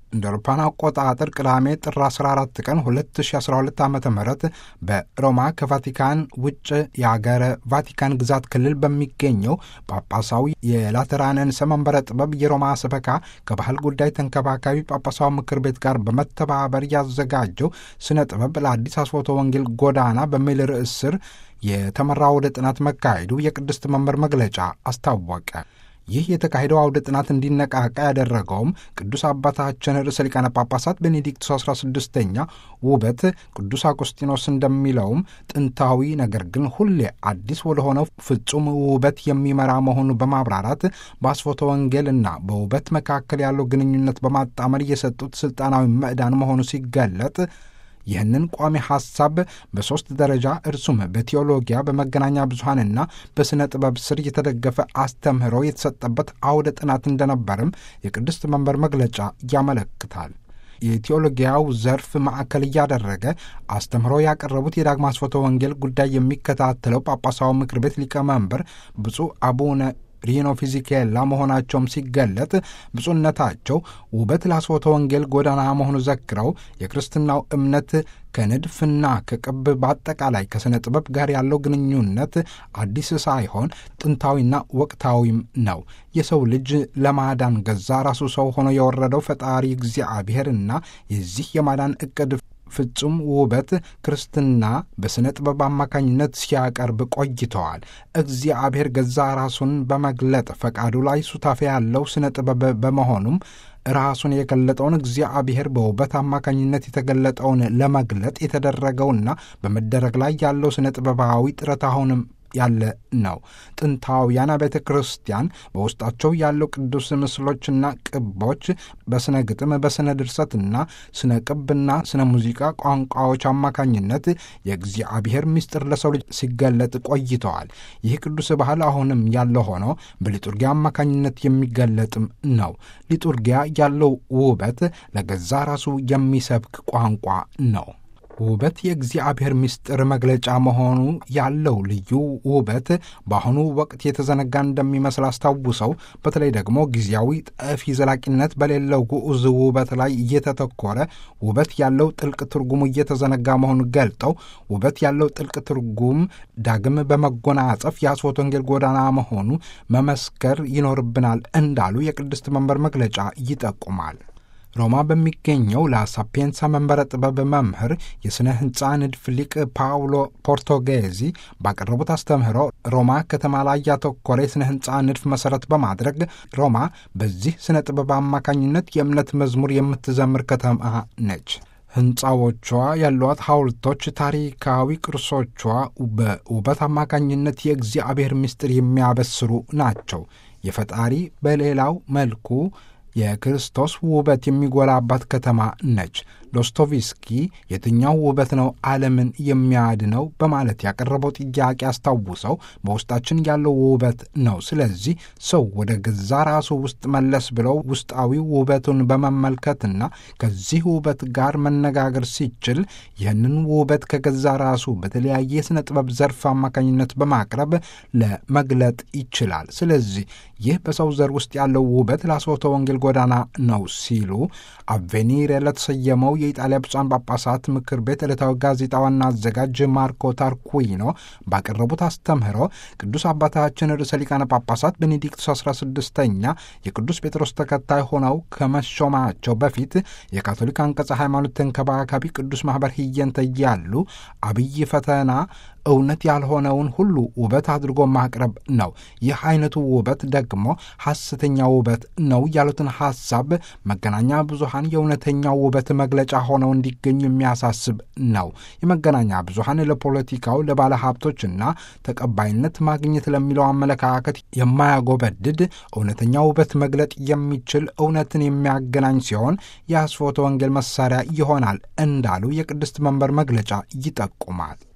እንደ አውሮፓውያን አቆጣጠር ቅዳሜ ጥር 14 ቀን 2012 ዓ ም በሮማ ከቫቲካን ውጭ የአገረ ቫቲካን ግዛት ክልል በሚገኘው ጳጳሳዊ የላተራንንስ መንበረ ጥበብ የሮማ ስበካ ከባህል ጉዳይ ተንከባካቢ ጳጳሳዊ ምክር ቤት ጋር በመተባበር ያዘጋጀው ስነ ጥበብ ለአዲስ አስፎቶ ወንጌል ጎዳና በሚል ርዕስ ስር የተመራ አውደ ጥናት መካሄዱ የቅድስት መንበር መግለጫ አስታወቀ። ይህ የተካሄደው አውደ ጥናት እንዲነቃቃ ያደረገውም ቅዱስ አባታችን ርዕሰ ሊቃነ ጳጳሳት ቤኔዲክቱስ 16ኛ ውበት ቅዱስ አጎስጢኖስ እንደሚለውም ጥንታዊ ነገር ግን ሁሌ አዲስ ወደሆነው ፍጹም ውበት የሚመራ መሆኑ በማብራራት በአስፎተ ወንጌልና በውበት መካከል ያለው ግንኙነት በማጣመር የሰጡት ስልጣናዊ ምዕዳን መሆኑ ሲገለጥ ይህንን ቋሚ ሐሳብ በሦስት ደረጃ እርሱም በቴዎሎጊያ በመገናኛ ብዙኃንና በሥነ ጥበብ ስር የተደገፈ አስተምህሮ የተሰጠበት አውደ ጥናት እንደነበርም የቅድስት መንበር መግለጫ ያመለክታል። የቴዎሎጊያው ዘርፍ ማዕከል እያደረገ አስተምህሮ ያቀረቡት የዳግማ አስፎተ ወንጌል ጉዳይ የሚከታተለው ጳጳሳዊ ምክር ቤት ሊቀመንበር ብፁዕ አቡነ ሪኖ ፊዚኬላ መሆናቸውም ሲገለጥ ብፁዕነታቸው ውበት ለአስፎተ ወንጌል ጎዳና መሆኑ ዘክረው የክርስትናው እምነት ከንድፍና ከቅብ በአጠቃላይ ከሥነ ጥበብ ጋር ያለው ግንኙነት አዲስ ሳይሆን ጥንታዊና ወቅታዊም ነው። የሰው ልጅ ለማዳን ገዛ ራሱ ሰው ሆኖ የወረደው ፈጣሪ እግዚአብሔርና የዚህ የማዳን ዕቅድ ፍጹም ውበት ክርስትና በሥነ ጥበብ አማካኝነት ሲያቀርብ ቆይተዋል። እግዚአብሔር ገዛ ራሱን በመግለጥ ፈቃዱ ላይ ሱታፌ ያለው ሥነ ጥበብ በመሆኑም ራሱን የገለጠውን እግዚአብሔር በውበት አማካኝነት የተገለጠውን ለመግለጥ የተደረገውና በመደረግ ላይ ያለው ሥነ ጥበባዊ ጥረት አሁንም ያለ ነው። ጥንታውያን ቤተ ክርስቲያን በውስጣቸው ያለው ቅዱስ ምስሎችና ቅቦች በስነ ግጥም፣ በስነ ድርሰትና ስነ ቅብና ስነ ሙዚቃ ቋንቋዎች አማካኝነት የእግዚአብሔር ምስጢር ለሰው ልጅ ሲገለጥ ቆይተዋል። ይህ ቅዱስ ባህል አሁንም ያለ ሆኖ በሊጡርጊያ አማካኝነት የሚገለጥም ነው። ሊጡርጊያ ያለው ውበት ለገዛ ራሱ የሚሰብክ ቋንቋ ነው። ውበት የእግዚአብሔር ምስጢር መግለጫ መሆኑ ያለው ልዩ ውበት በአሁኑ ወቅት የተዘነጋ እንደሚመስል አስታውሰው በተለይ ደግሞ ጊዜያዊ ጠፊ ዘላቂነት በሌለው ግዑዝ ውበት ላይ እየተተኮረ ውበት ያለው ጥልቅ ትርጉሙ እየተዘነጋ መሆኑን ገልጠው ውበት ያለው ጥልቅ ትርጉም ዳግም በመጎናጸፍ የአስፎተ ወንጌል ጎዳና መሆኑ መመስከር ይኖርብናል እንዳሉ የቅድስት መንበር መግለጫ ይጠቁማል። ሮማ በሚገኘው ላሳፔንሳ መንበረ ጥበብ መምህር የሥነ ሕንፃ ንድፍ ሊቅ ፓውሎ ፖርቶጌዚ ባቀረቡት አስተምህሮ ሮማ ከተማ ላይ ያተኮረ የሥነ ሕንፃ ንድፍ መሠረት በማድረግ ሮማ በዚህ ሥነ ጥበብ አማካኝነት የእምነት መዝሙር የምትዘምር ከተማ ነች። ሕንፃዎቿ ያሏት ሐውልቶች፣ ታሪካዊ ቅርሶቿ በውበት አማካኝነት የእግዚአብሔር ምስጢር የሚያበስሩ ናቸው። የፈጣሪ በሌላው መልኩ የክርስቶስ ውበት የሚጎላባት ከተማ ነች። ዶስቶቭስኪ የትኛው ውበት ነው ዓለምን የሚያድነው በማለት ያቀረበው ጥያቄ አስታውሰው በውስጣችን ያለው ውበት ነው። ስለዚህ ሰው ወደ ገዛ ራሱ ውስጥ መለስ ብለው ውስጣዊ ውበቱን በመመልከትና ከዚህ ውበት ጋር መነጋገር ሲችል ይህንን ውበት ከገዛ ራሱ በተለያየ የሥነ ጥበብ ዘርፍ አማካኝነት በማቅረብ ለመግለጥ ይችላል። ስለዚህ ይህ በሰው ዘር ውስጥ ያለው ውበት ለአስፎተ ወንጌል ጎዳና ነው ሲሉ አቬኒር ለተሰየመው የኢጣሊያ ብፁዓን ጳጳሳት ምክር ቤት ዕለታዊ ጋዜጣ ዋና አዘጋጅ ማርኮ ታርኩይኖ ባቀረቡት አስተምህሮ ቅዱስ አባታችን ርዕሰ ሊቃነ ጳጳሳት ቤኔዲክቱስ 16ኛ የቅዱስ ጴጥሮስ ተከታይ ሆነው ከመሾማቸው በፊት የካቶሊክ አንቀጸ ሃይማኖት ተንከባካቢ ቅዱስ ማኅበር ህየንተ እያሉ አብይ ፈተና እውነት ያልሆነውን ሁሉ ውበት አድርጎ ማቅረብ ነው። ይህ አይነቱ ውበት ደግሞ ሐሰተኛ ውበት ነው ያሉትን ሐሳብ መገናኛ ብዙሃን የእውነተኛው ውበት መግለጫ ሆነው እንዲገኙ የሚያሳስብ ነው። የመገናኛ ብዙሃን ለፖለቲካው፣ ለባለ ሀብቶችና ተቀባይነት ማግኘት ለሚለው አመለካከት የማያጎበድድ እውነተኛ ውበት መግለጥ የሚችል እውነትን የሚያገናኝ ሲሆን የአስፎተ ወንጌል መሳሪያ ይሆናል እንዳሉ የቅድስት መንበር መግለጫ ይጠቁማል።